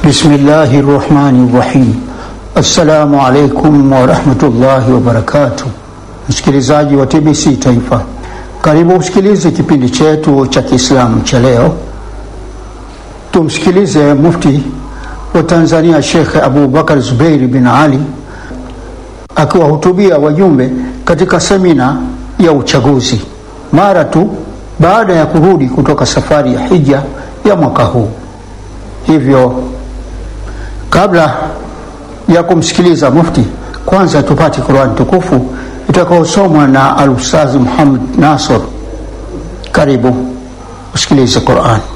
Bismillahi rahmani rahim. Assalamu alaikum warahmatullahi wabarakatuh. Msikilizaji wa TBC Taifa, karibu usikilize kipindi chetu cha Kiislamu cha leo. Tumsikilize Mufti wa Tanzania Shekhe Abubakar Zubeiri bin Ali akiwahutubia wajumbe katika semina ya uchaguzi mara tu baada ya kurudi kutoka safari ya hija ya mwaka huu. Hivyo kabla ya kumsikiliza mufti, kwanza tupate Qur'an tukufu itakaosomwa na Al-Ustadh Muhammad Nasr. Karibu usikilize Qur'an.